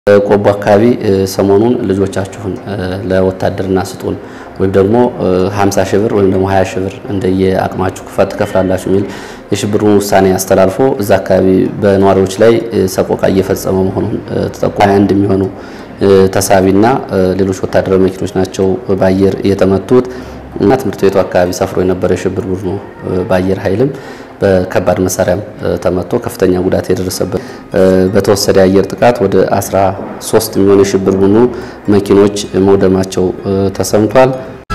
ቆቦ አካባቢ ሰሞኑን ልጆቻችሁን ለወታደርና ስጡን ወይም ደግሞ 50 ሺህ ብር ወይም ደግሞ 20 ሺህ ብር እንደየ አቅማችሁ ክፈት ትከፍላላችሁ የሚል የሽብሩን ውሳኔ አስተላልፎ እዛ አካባቢ በነዋሪዎች ላይ ሰቆቃ እየፈጸመ መሆኑን ተጠቁ 21 የሚሆኑ ተሳቢና ሌሎች ወታደራዊ መኪኖች ናቸው በአየር የተመቱት እና ትምህርት ቤቱ አካባቢ ሰፍሮ የነበረ የሽብር ቡድኑ በአየር ኃይልም በከባድ መሳሪያም ተመቶ ከፍተኛ ጉዳት የደረሰበት በተወሰደ የአየር ጥቃት ወደ 13 የሚሆኑ የሽብር ቡድኑ መኪኖች መውደማቸው ተሰምቷል።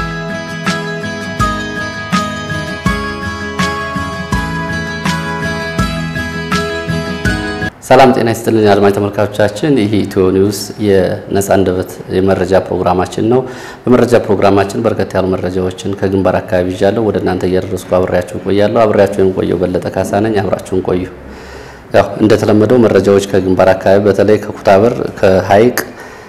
ሰላም ጤና ይስጥልን አድማጭ ተመልካቾቻችን፣ ይህ ኢትዮ ኒውስ የነጻ አንደበት የመረጃ ፕሮግራማችን ነው። በመረጃ ፕሮግራማችን በርከት ያሉ መረጃዎችን ከግንባር አካባቢ ይዣለሁ ወደ እናንተ እያደረስኩ አብሬያችሁ ቆያለሁ። አብሬያችሁ የምቆየው በለጠ ካሳ ነኝ። አብራችሁን ቆዩ። ያው እንደተለመደው መረጃዎች ከግንባር አካባቢ በተለይ ከኩታበር፣ ከሀይቅ፣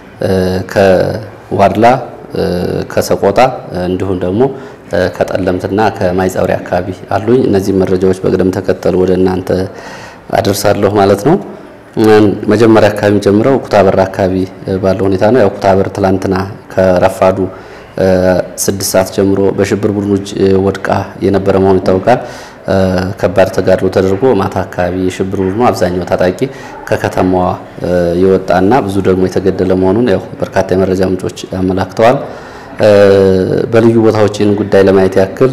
ከዋድላ፣ ከሰቆጣ እንዲሁም ደግሞ ከጠለምትና ከማይጸብሪ አካባቢ አሉኝ። እነዚህ መረጃዎች በቅደም ተከተል ወደ እናንተ አደርሳለሁ ማለት ነው። መጀመሪያ አካባቢ ጀምረው ኩታበር አካባቢ ባለው ሁኔታ ነው። ያው ኩታበር ትላንትና ከረፋዱ ስድስት ሰዓት ጀምሮ በሽብር ቡድኖች ወድቃ የነበረ መሆኑ ይታወቃል። ከባድ ተጋድሎ ተደርጎ ማታ አካባቢ የሽብር ቡድኑ አብዛኛው ታጣቂ ከከተማዋ የወጣና ብዙ ደግሞ የተገደለ መሆኑን ያው በርካታ የመረጃ ምንጮች አመላክተዋል። በልዩ ቦታዎችን ጉዳይ ለማየት ያክል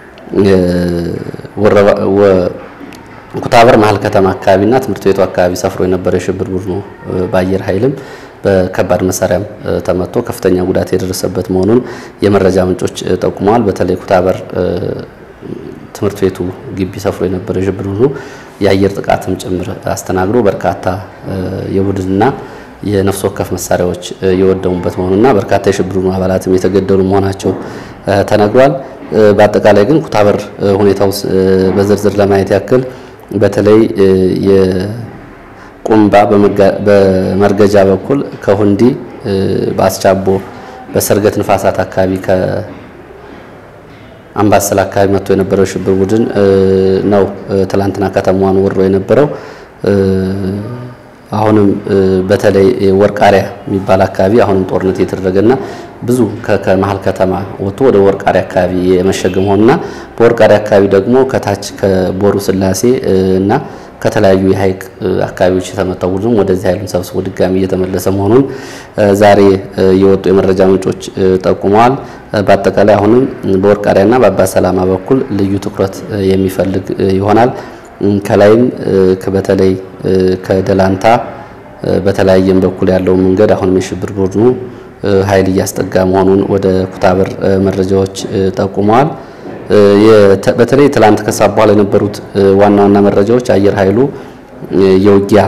ኩታበር መሀል ከተማ አካባቢና ትምህርት ቤቱ አካባቢ ሰፍሮ የነበረ የሽብር ቡድኑ በአየር ኃይልም በከባድ መሳሪያም ተመቶ ከፍተኛ ጉዳት የደረሰበት መሆኑን የመረጃ ምንጮች ጠቁመዋል። በተለይ ኩታበር ትምህርት ቤቱ ግቢ ሰፍሮ የነበረ የሽብር ቡድኑ የአየር ጥቃትም ጭምር አስተናግዶ በርካታ የቡድንና የነፍስ ወከፍ መሳሪያዎች የወደሙበት መሆኑና በርካታ የሽብር ቡድኑ አባላትም የተገደሉ መሆናቸው ተነግሯል። በአጠቃላይ ግን ኩታበር ሁኔታው በዝርዝር ለማየት ያክል በተለይ የቁምባ በመርገጃ በኩል ከሁንዲ በአስቻቦ በሰርገት ንፋሳት አካባቢ ከአምባሰል አካባቢ መጥቶ የነበረው ሽብር ቡድን ነው ትላንትና ከተማዋን ወሮ የነበረው። አሁንም በተለይ ወርቃሪያ የሚባል አካባቢ አሁንም ጦርነት የተደረገና ብዙ ከመሀል ከተማ ወጥቶ ወደ ወርቃሪያ አካባቢ የመሸገ መሆኑና በወርቃሪያ አካባቢ ደግሞ ከታች ከቦሩ ስላሴ እና ከተለያዩ የሀይቅ አካባቢዎች የተመታው ቡድንም ወደዚህ ኃይሉን ሰብስቦ ድጋሚ እየተመለሰ መሆኑን ዛሬ የወጡ የመረጃ ምንጮች ጠቁመዋል። በአጠቃላይ አሁንም በወርቃሪያና በአባ ሰላማ በኩል ልዩ ትኩረት የሚፈልግ ይሆናል። ከላይም በተለይ ከደላንታ በተለያየም በኩል ያለው መንገድ አሁንም የሽብር ቡድኑ ኃይል እያስጠጋ መሆኑን ወደ ኩታበር መረጃዎች ጠቁመዋል። በተለይ ትላንት ከሰዓት በኋላ የነበሩት ዋና ዋና መረጃዎች አየር ኃይሉ የውጊያ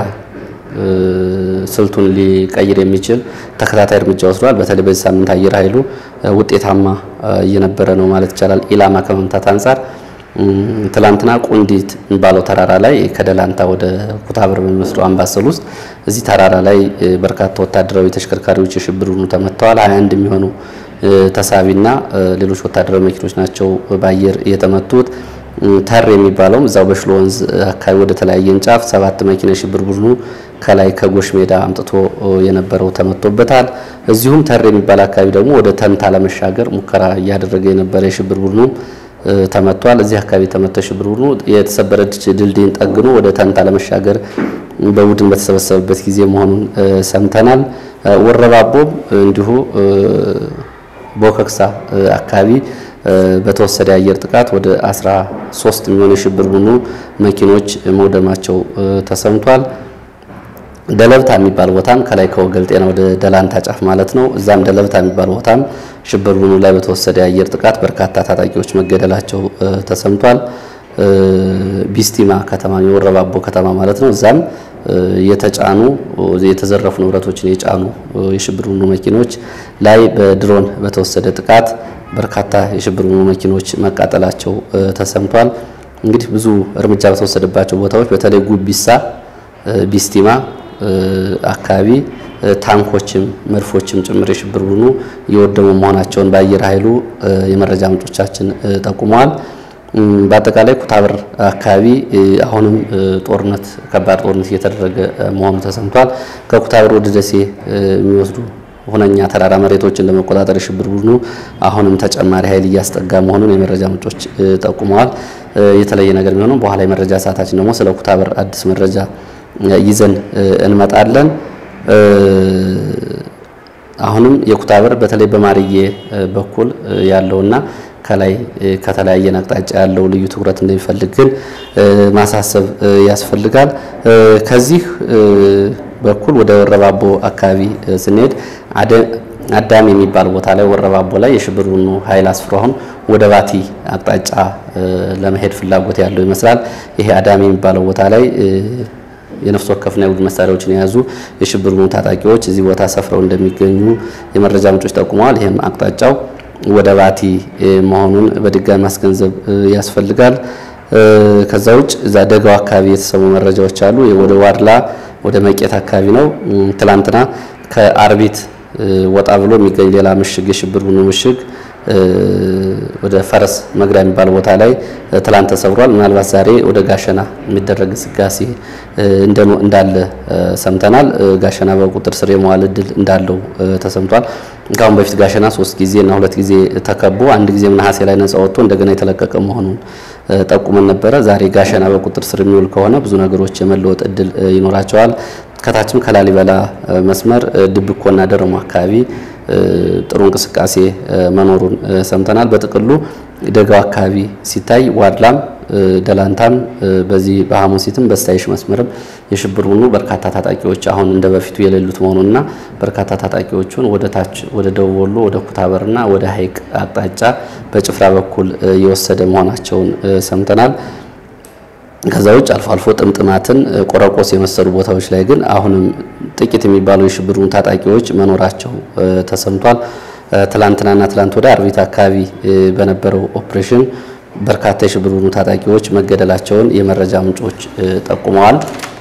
ስልቱን ሊቀይር የሚችል ተከታታይ እርምጃ ወስዷል። በተለይ በዚህ ሳምንት አየር ኃይሉ ውጤታማ እየነበረ ነው ማለት ይቻላል። ኢላማ ከመምታት አንጻር ትላንትና ቁንዲት የሚባለው ተራራ ላይ ከደላንታ ወደ ኩታበር በሚወስደው አምባሰል ውስጥ እዚህ ተራራ ላይ በርካታ ወታደራዊ ተሽከርካሪዎች የሽብር ቡድኑ ተመተዋል። 21 የሚሆኑ ተሳቢና ሌሎች ወታደራዊ መኪኖች ናቸው በአየር የተመቱት። ተር የሚባለውም እዛው በሽሎ ወንዝ አካባቢ ወደ ተለያየ እንጫፍ ሰባት መኪና የሽብር ቡድኑ ከላይ ከጎሽ ሜዳ አምጥቶ የነበረው ተመቶበታል። እዚሁም ተር የሚባል አካባቢ ደግሞ ወደ ተንታ ለመሻገር ሙከራ እያደረገ የነበረ የሽብር ቡድኑ ተመቷል። እዚህ አካባቢ የተመታው ሽብር ቡድኑ የተሰበረ ድልድይን ጠግኖ ወደ ተንታ ለመሻገር በቡድን በተሰበሰበበት ጊዜ መሆኑን ሰምተናል። ወረባቦም እንዲሁ ቦከክሳ አካባቢ በተወሰደ የአየር ጥቃት ወደ 13 የሚሆኑ የሽብር ቡድኑ መኪኖች መውደማቸው ተሰምቷል። ደለብታ የሚባል ቦታም ከላይ ከወገል ጤና ወደ ደላንታ ጫፍ ማለት ነው። እዛም ደለብታ የሚባል ቦታም ሽብር ቡድኑ ላይ በተወሰደ የአየር ጥቃት በርካታ ታጣቂዎች መገደላቸው ተሰምቷል። ቢስቲማ ከተማ የወረባቦ ከተማ ማለት ነው። እዛም የተጫኑ የተዘረፉ ንብረቶችን የጫኑ የሽብር ቡድኑ መኪኖች ላይ በድሮን በተወሰደ ጥቃት በርካታ የሽብር ቡድኑ መኪኖች መቃጠላቸው ተሰምቷል። እንግዲህ ብዙ እርምጃ በተወሰደባቸው ቦታዎች በተለይ ጉቢሳ፣ ቢስቲማ አካባቢ ታንኮችም መድፎችም ጭምር የሽብር ቡድኑ የወደሙ መሆናቸውን በአየር ኃይሉ የመረጃ ምንጮቻችን ጠቁመዋል። በአጠቃላይ ኩታበር አካባቢ አሁንም ጦርነት ከባድ ጦርነት እየተደረገ መሆኑ ተሰምቷል። ከኩታበር ወደ ደሴ የሚወስዱ ሁነኛ ተራራ መሬቶችን ለመቆጣጠር የሽብር ቡድኑ አሁንም ተጨማሪ ኃይል እያስጠጋ መሆኑን የመረጃ ምንጮች ጠቁመዋል። የተለየ ነገር ቢሆንም በኋላ የመረጃ ሰዓታችን ደግሞ ስለ ኩታበር አዲስ መረጃ ይዘን እንመጣለን። አሁንም የኩታበር በተለይ በማርዬ በኩል ያለውና ከላይ ከተለያየን አቅጣጫ ያለው ልዩ ትኩረት እንደሚፈልግ ግን ማሳሰብ ያስፈልጋል። ከዚህ በኩል ወደ ወረባቦ አካባቢ ስንሄድ አዳም የሚባል ቦታ ላይ ወረባቦ ላይ የሽብር ቡድኑ ኃይል አስፍሮ አሁን ወደ ባቲ አቅጣጫ ለመሄድ ፍላጎት ያለው ይመስላል። ይሄ አዳም የሚባለው ቦታ ላይ የነፍስ ወከፍና የቡድን መሳሪያዎችን የያዙ የሽብር ቡድኑ ታጣቂዎች እዚህ ቦታ ሰፍረው እንደሚገኙ የመረጃ ምንጮች ጠቁመዋል። ይህም አቅጣጫው ወደ ባቲ መሆኑን በድጋሚ ማስገንዘብ ያስፈልጋል። ከዛ ውጭ እዛ ደጋው አካባቢ የተሰሙ መረጃዎች አሉ። ወደ ዋድላ ወደ መቄት አካባቢ ነው። ትላንትና ከአርቢት ወጣ ብሎ የሚገኝ ሌላ ምሽግ የሽብር ቡድኑ ምሽግ ወደ ፈረስ መግሪያ የሚባል ቦታ ላይ ትላንት ተሰብሯል። ምናልባት ዛሬ ወደ ጋሸና የሚደረግ እንቅስቃሴ እንዳለ ሰምተናል። ጋሸና በቁጥር ስር የመዋል እድል እንዳለው ተሰምቷል። ከአሁን በፊት ጋሸና ሶስት ጊዜ እና ሁለት ጊዜ ተከቦ አንድ ጊዜ ነሐሴ ላይ ነጻ ወጥቶ እንደገና የተለቀቀ መሆኑን ጠቁመን ነበረ። ዛሬ ጋሸና በቁጥር ስር የሚውል ከሆነ ብዙ ነገሮች የመለወጥ እድል ይኖራቸዋል። ከታችም ከላሊበላ መስመር ድብኮና ደረሞ አካባቢ ጥሩ እንቅስቃሴ መኖሩን ሰምተናል። በጥቅሉ ደጋው አካባቢ ሲታይ ዋድላም፣ ደላንታም በዚህ በሐሙሲትም በስታይሽ መስመርም የሽብር ቡድኑ በርካታ ታጣቂዎች አሁን እንደ በፊቱ የሌሉት መሆኑንና በርካታ ታጣቂዎቹን ወደ ታች ወደ ደቡብ ወሎ ወደ ኩታበርና ወደ ሀይቅ አቅጣጫ በጭፍራ በኩል የወሰደ መሆናቸውን ሰምተናል። ከዛ ውጭ አልፎ አልፎ ጥምጥማትን ቆረቆስ የመሰሉ ቦታዎች ላይ ግን አሁንም ጥቂት የሚባሉ የሽብር ቡድኑ ታጣቂዎች መኖራቸው ተሰምቷል። ትላንትናና ትላንት ወደ አርቢት አካባቢ በነበረው ኦፕሬሽን በርካታ የሽብር ቡድኑ ታጣቂዎች መገደላቸውን የመረጃ ምንጮች ጠቁመዋል።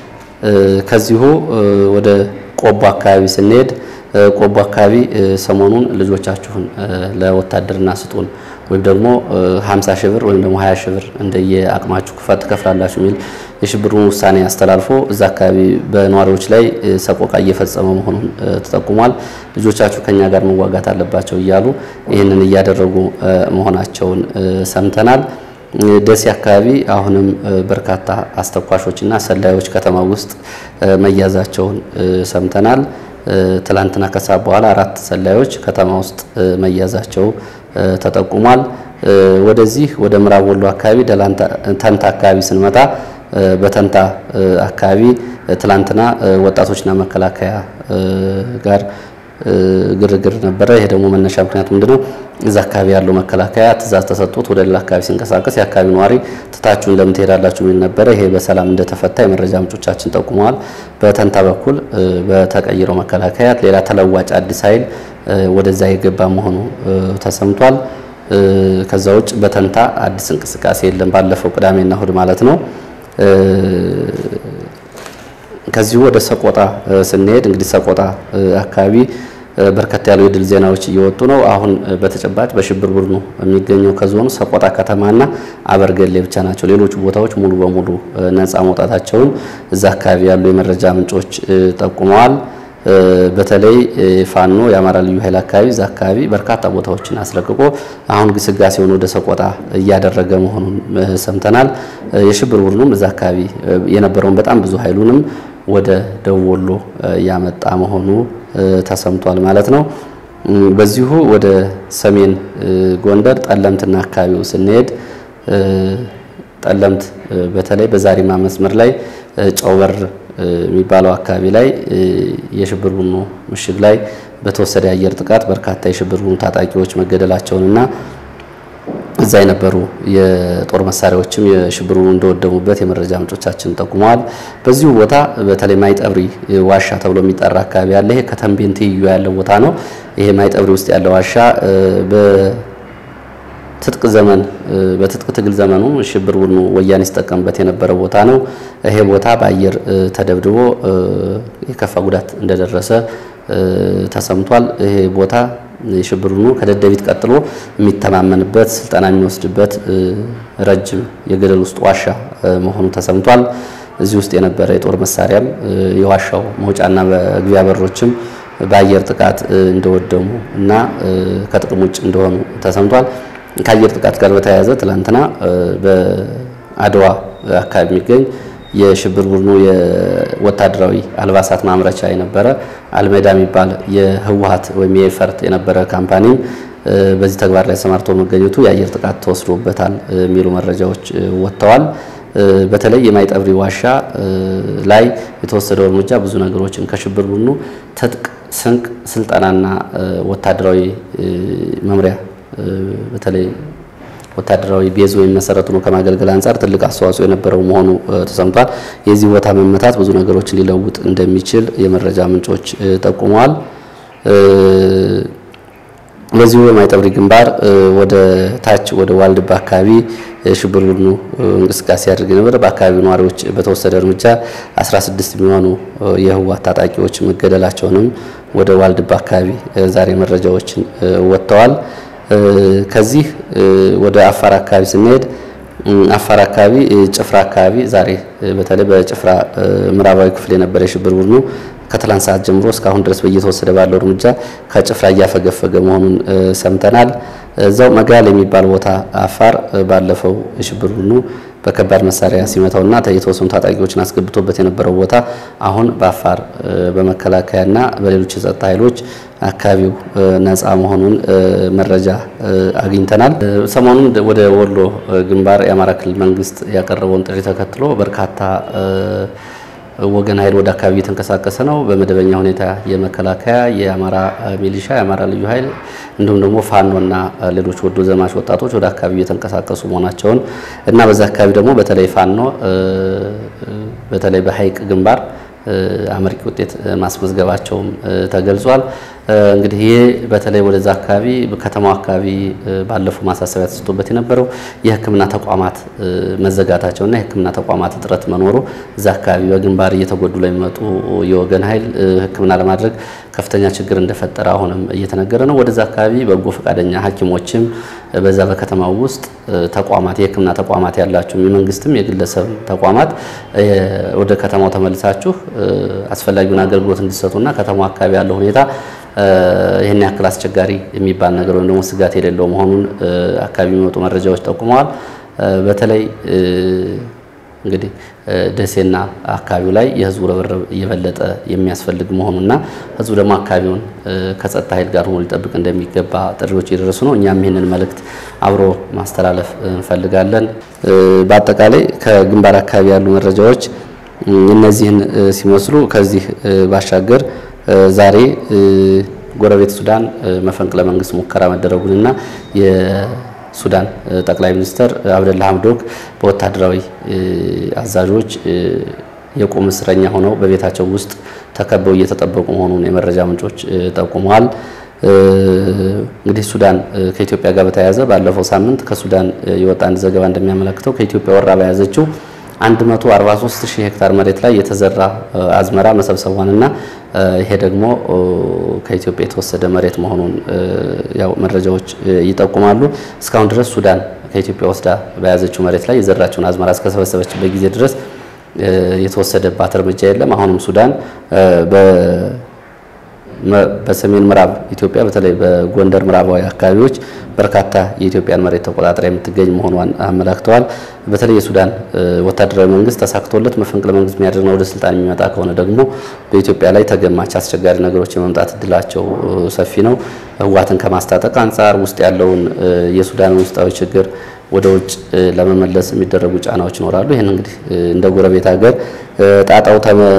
ከዚሁ ወደ ቆቦ አካባቢ ስንሄድ ቆቦ አካባቢ ሰሞኑን ልጆቻችሁን ለወታደርና ስጡን ወይም ደግሞ 50 ሺህ ብር ወይም ደግሞ 20 ሺህ ብር እንደየ አቅማችሁ ክፈት ትከፍላላችሁ የሚል የሽብሩን ውሳኔ አስተላልፎ እዛ አካባቢ በነዋሪዎች ላይ ሰቆቃ እየፈጸመ መሆኑን ተጠቁሟል። ልጆቻችሁ ከኛ ጋር መዋጋት አለባቸው እያሉ ይህንን እያደረጉ መሆናቸውን ሰምተናል። ደሴ አካባቢ አሁንም በርካታ አስተኳሾችና ሰላዮች ከተማ ውስጥ መያዛቸውን ሰምተናል። ትላንትና ከሰዓት በኋላ አራት ሰላዮች ከተማ ውስጥ መያዛቸው ተጠቁሟል። ወደዚህ ወደ ምዕራብ ወሎ አካባቢ ተንታ አካባቢ ስንመጣ በተንታ አካባቢ ትላንትና ወጣቶችና መከላከያ ጋር ግርግር ነበረ። ይሄ ደግሞ መነሻ ምክንያት ምንድነው? እዛ አካባቢ ያለው መከላከያ ትእዛዝ ተሰጥቶት ወደ ሌላ አካባቢ ሲንቀሳቀስ የአካባቢ ነዋሪ ትታችሁን ለምን ትሄዳላችሁ የሚል ነበረ። ይሄ በሰላም እንደተፈታ የመረጃ ምንጮቻችን ጠቁመዋል። በተንታ በኩል በተቀይረው መከላከያ ሌላ ተለዋጭ አዲስ ኃይል ወደዛ የገባ መሆኑ ተሰምቷል። ከዛ ውጭ በተንታ አዲስ እንቅስቃሴ የለም። ባለፈው ቅዳሜና እሁድ ማለት ነው። ከዚሁ ወደ ሰቆጣ ስንሄድ እንግዲህ ሰቆጣ አካባቢ በርከት ያሉ የድል ዜናዎች እየወጡ ነው። አሁን በተጨባጭ በሽብር ቡድኑ የሚገኘው ከዞኑ ሰቆጣ ከተማና አበርገሌ ብቻ ናቸው። ሌሎቹ ቦታዎች ሙሉ በሙሉ ነፃ መውጣታቸውን እዛ አካባቢ ያሉ የመረጃ ምንጮች ጠቁመዋል። በተለይ ፋኖ የአማራ ልዩ ኃይል አካባቢ እዛ አካባቢ በርካታ ቦታዎችን አስለቅቆ አሁን ግስጋሴውን ወደ ሰቆጣ እያደረገ መሆኑን ሰምተናል። የሽብር ቡድኑም እዛ አካባቢ የነበረውን በጣም ብዙ ኃይሉንም ወደ ደቡብ ወሎ ያመጣ መሆኑ ተሰምቷል ማለት ነው። በዚሁ ወደ ሰሜን ጎንደር ጠለምትና አካባቢው ስንሄድ ጠለምት በተለይ በዛሪማ መስመር ላይ ጨውበር የሚባለው አካባቢ ላይ የሽብር ቡድኑ ምሽግ ላይ በተወሰደ የአየር ጥቃት በርካታ የሽብር ቡድኑ ታጣቂዎች መገደላቸውንና እዛ የነበሩ የጦር መሳሪያዎችም የሽብር ቡድኑ እንደወደሙበት የመረጃ ምንጮቻችን ጠቁመዋል። በዚሁ ቦታ በተለይ ማይጠብሪ ዋሻ ተብሎ የሚጠራ አካባቢ ያለ ይሄ ከተንቤን ትይዩ ያለ ቦታ ነው። ይሄ ማይጠብሪ ውስጥ ያለ ዋሻ ትጥቅ ዘመን በትጥቅ ትግል ዘመኑ ሽብር ቡድኑ ወያኔ ሲጠቀምበት የነበረ ቦታ ነው። ይሄ ቦታ በአየር ተደብድቦ የከፋ ጉዳት እንደደረሰ ተሰምቷል። ይሄ ቦታ የሽብር ቡድኑ ከደደቢት ቀጥሎ የሚተማመንበት ስልጠና የሚወስድበት ረጅም የገደል ውስጥ ዋሻ መሆኑ ተሰምቷል። እዚህ ውስጥ የነበረ የጦር መሳሪያም የዋሻው መውጫና መግቢያ በሮችም በአየር ጥቃት እንደወደሙ እና ከጥቅም ውጭ እንደሆኑ ተሰምቷል። ከአየር ጥቃት ጋር በተያያዘ ትላንትና በአድዋ አካባቢ የሚገኝ የሽብር ቡድኑ የወታደራዊ አልባሳት ማምረቻ የነበረ አልሜዳ የሚባል የህወሀት ወይም የኤፈርት የነበረ ካምፓኒም በዚህ ተግባር ላይ ሰማርቶ መገኘቱ የአየር ጥቃት ተወስዶበታል የሚሉ መረጃዎች ወጥተዋል። በተለይ የማይጠብሪ ዋሻ ላይ የተወሰደው እርምጃ ብዙ ነገሮችን ከሽብር ቡድኑ ትጥቅ፣ ስንቅ፣ ስልጠናና ወታደራዊ መምሪያ በተለይ ወታደራዊ ቤዝ ወይም መሰረቱ ነው ከማገልገል አንጻር ትልቅ አስተዋጽኦ የነበረው መሆኑ ተሰምቷል። የዚህ ቦታ መመታት ብዙ ነገሮችን ሊለውጥ እንደሚችል የመረጃ ምንጮች ጠቁመዋል። በዚሁ በማይጠብሪ ግንባር ወደ ታች ወደ ዋልድባ አካባቢ የሽብር ቡድኑ እንቅስቃሴ ያደርግ ነበር። በአካባቢው ነዋሪዎች በተወሰደ እርምጃ 16 የሚሆኑ የህወሓት ታጣቂዎች መገደላቸውንም ወደ ዋልድባ አካባቢ ዛሬ መረጃዎችን ወጥተዋል። ከዚህ ወደ አፋር አካባቢ ስንሄድ አፋር አካባቢ ጭፍራ አካባቢ ዛሬ በተለይ በጭፍራ ምዕራባዊ ክፍል የነበረ የሽብር ቡድኑ ከትላንት ሰዓት ጀምሮ እስካሁን ድረስ በየተወሰደ ባለው እርምጃ ከጭፍራ እያፈገፈገ መሆኑን ሰምተናል። እዛው መጋል የሚባል ቦታ አፋር ባለፈው የሽብር ቡድኑ በከባድ መሳሪያ ሲመታውና የተወሰኑ ታጣቂዎችን አስገብቶበት የነበረው ቦታ አሁን በአፋር በመከላከያና በሌሎች የጸጥታ ኃይሎች አካባቢው ነፃ መሆኑን መረጃ አግኝተናል። ሰሞኑን ወደ ወሎ ግንባር የአማራ ክልል መንግስት ያቀረበውን ጥሪ ተከትሎ በርካታ ወገን ኃይል ወደ አካባቢ እየተንቀሳቀሰ ነው። በመደበኛ ሁኔታ የመከላከያ፣ የአማራ ሚሊሻ፣ የአማራ ልዩ ኃይል እንዲሁም ደግሞ ፋኖና ሌሎች ወዶ ዘማች ወጣቶች ወደ አካባቢ እየተንቀሳቀሱ መሆናቸውን እና በዛ አካባቢ ደግሞ በተለይ ፋኖ በተለይ በሀይቅ ግንባር አመርቂ ውጤት ማስመዝገባቸውም ተገልጿል። እንግዲህ ይህ በተለይ ወደዛ አካባቢ ከተማው አካባቢ ባለፈው ማሳሰቢያ ተሰጥቶበት የነበረው የሕክምና ተቋማት መዘጋታቸውና የሕክምና ተቋማት እጥረት መኖሩ እዛ አካባቢ በግንባር እየተጎዱ ለሚመጡ የወገን ኃይል ሕክምና ለማድረግ ከፍተኛ ችግር እንደፈጠረ አሁንም እየተነገረ ነው። ወደዛ አካባቢ በጎ ፈቃደኛ ሐኪሞችም በዛ በከተማው ውስጥ ተቋማት የሕክምና ተቋማት ያላችሁ የመንግስትም የግለሰብ ተቋማት ወደ ከተማው ተመልሳችሁ አስፈላጊውን አገልግሎት እንዲሰጡና ከተማው አካባቢ ያለው ሁኔታ ይህን ያክል አስቸጋሪ የሚባል ነገር ወይም ደግሞ ስጋት የሌለው መሆኑን አካባቢ የሚወጡ መረጃዎች ጠቁመዋል። በተለይ እንግዲህ ደሴና አካባቢው ላይ የህዝቡ ርብርብ እየበለጠ የሚያስፈልግ መሆኑና ህዝቡ ደግሞ አካባቢውን ከጸጥታ ኃይል ጋር ሆኖ ሊጠብቅ እንደሚገባ ጥሪዎች እየደረሱ ነው። እኛም ይህንን መልእክት አብሮ ማስተላለፍ እንፈልጋለን። በአጠቃላይ ከግንባር አካባቢ ያሉ መረጃዎች እነዚህን ሲመስሉ ከዚህ ባሻገር ዛሬ ጎረቤት ሱዳን መፈንቅለ መንግስት ሙከራ መደረጉንና የሱዳን ጠቅላይ ሚኒስትር አብደላ ሐምዶክ በወታደራዊ አዛዦች የቁም እስረኛ ሆነው በቤታቸው ውስጥ ተከበው እየተጠበቁ መሆኑን የመረጃ ምንጮች ጠቁመዋል። እንግዲህ ሱዳን ከኢትዮጵያ ጋር በተያያዘ ባለፈው ሳምንት ከሱዳን የወጣ አንድ ዘገባ እንደሚያመለክተው ከኢትዮጵያ ወራ በያዘችው 143 ሺህ ሄክታር መሬት ላይ የተዘራ አዝመራ መሰብሰቧንና ይሄ ደግሞ ከኢትዮጵያ የተወሰደ መሬት መሆኑን ያው መረጃዎች ይጠቁማሉ። እስካሁን ድረስ ሱዳን ከኢትዮጵያ ወስዳ በያዘችው መሬት ላይ የዘራችውን አዝመራ እስከሰበሰበችበት ጊዜ ድረስ የተወሰደባት እርምጃ የለም። አሁንም ሱዳን በሰሜን ምዕራብ ኢትዮጵያ በተለይ በጎንደር ምዕራባዊ አካባቢዎች በርካታ የኢትዮጵያን መሬት ተቆጣጥራ የምትገኝ መሆኗን አመላክተዋል። በተለይ የሱዳን ወታደራዊ መንግስት ተሳክቶለት መፈንቅለ መንግስት የሚያደርግና ወደ ስልጣን የሚመጣ ከሆነ ደግሞ በኢትዮጵያ ላይ ተገማች አስቸጋሪ ነገሮች የመምጣት እድላቸው ሰፊ ነው። ህወሓትን ከማስታጠቅ አንጻር ውስጥ ያለውን የሱዳን ውስጣዊ ችግር ወደ ውጭ ለመመለስ የሚደረጉ ጫናዎች ይኖራሉ። ይህን እንግዲህ እንደ ጎረቤት ሀገር ጣጣው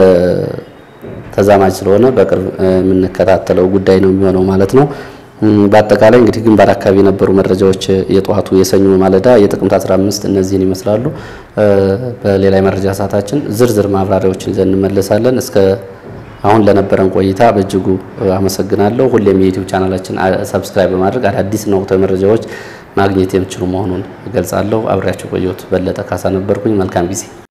ተዛማጅ ስለሆነ በቅርብ የምንከታተለው ጉዳይ ነው የሚሆነው ማለት ነው። በአጠቃላይ እንግዲህ ግንባር አካባቢ የነበሩ መረጃዎች የጠዋቱ የሰኞ ማለዳ የጥቅምት 15 እነዚህን ይመስላሉ። በሌላ የመረጃ ሰዓታችን ዝርዝር ማብራሪያዎችን ይዘን እንመለሳለን። እስከ አሁን ለነበረን ቆይታ በእጅጉ አመሰግናለሁ። ሁሌም የዩቲዩብ ቻናላችን ሰብስክራይብ በማድረግ አዳዲስና ወቅታዊ መረጃዎች ማግኘት የምችሉ መሆኑን እገልጻለሁ። አብሬያቸው ቆየሁት። በለጠ ካሳ ነበርኩኝ። መልካም ጊዜ